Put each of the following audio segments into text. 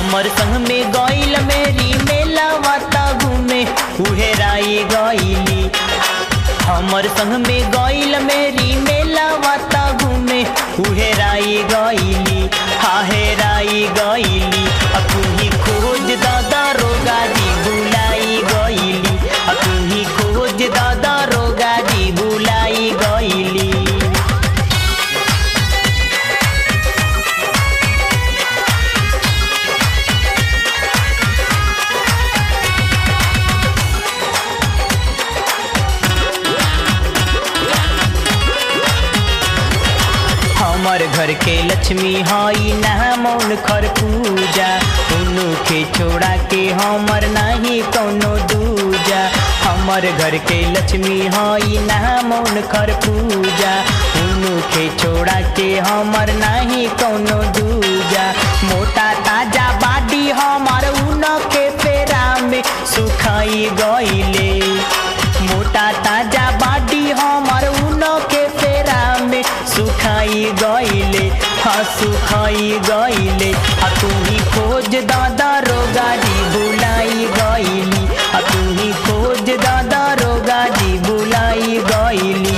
हमर संग में गइल मेरी मेला वाता घूमे उहे राई गइली हमर संग में गइल मेरी मेला वाता घूमे उहे राई गइली हाहे राई गइली आ तू ही खोज दादा रोगा जी बुलाई गइली आ तू ही खोज दादा रोगा जी बुलाई गइली हमर घर के लक्ष्मी हई ना मौन खर पूजा उनु के छोड़ा के हमर नाही कौनो दूजा हमर घर के लक्ष्मी हई ना मौन खर पूजा उनु के छोड़ा के हमर नाही कौनो दूजा मोटा ताजा बाडी हमर उन के पेरा में सुखाई गइले मोटा ताजा बाडी हमर उन के पेरा में सुखाई गइले हाँ सुखाई गइले आ तू ही खोज दादा रोगा जी बुलाई गइली आ तू ही खोज दादा रोगा जी बुलाई गइली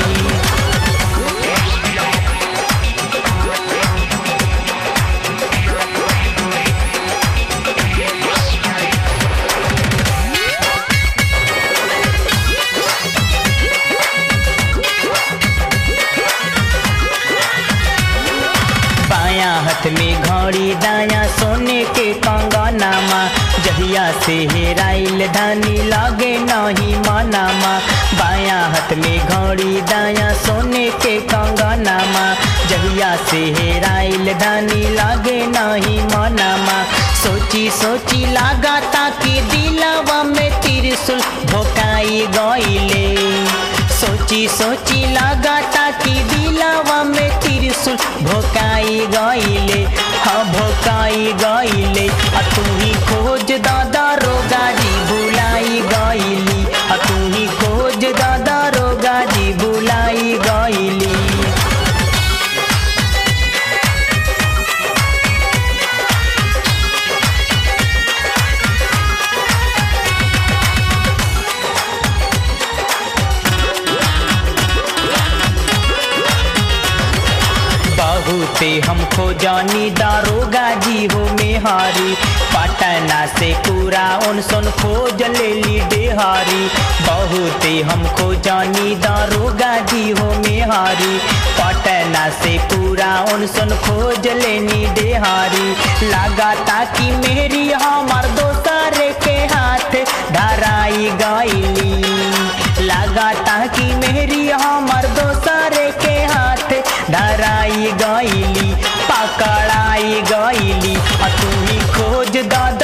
बाया हाथ में घड़ी दाया सोने के कंगनामा जहिया से हेराइल धानी लागे नहीं मनामा बाया हाथ में घड़ी दाया सोने के कंगनामा जहिया से हेराइल धानी लागे नहीं मनामा सोची सोची लागा ताकि दिलवा में त्रिशूल भोकाई गइले सोची सोची लागा ताकि दिलवा में त्रिशूल भोकाई गइले हाँ भोकाई गइले आ तू ही खोज दादा रोगा जी बुलाई गइली आ तू ही खोज दादा रोगा जी बुलाई गइली बहुते हमको जानी दारोगा जी हो मेहारी पटना से पूरा उनसन खोज ले ली डेहारी बहुते हमको जानी दारोगा जी हो मेहारी पटना से पूरा उनसन खोज लेनी डेहारी लगा ताकि मेरी हमार दोसर के हाथ धराई गइली लगा ताकि मेरी हमर दोसर के हाथ धराई गइली पकड़ाई गइली आ तू ही खोज दादा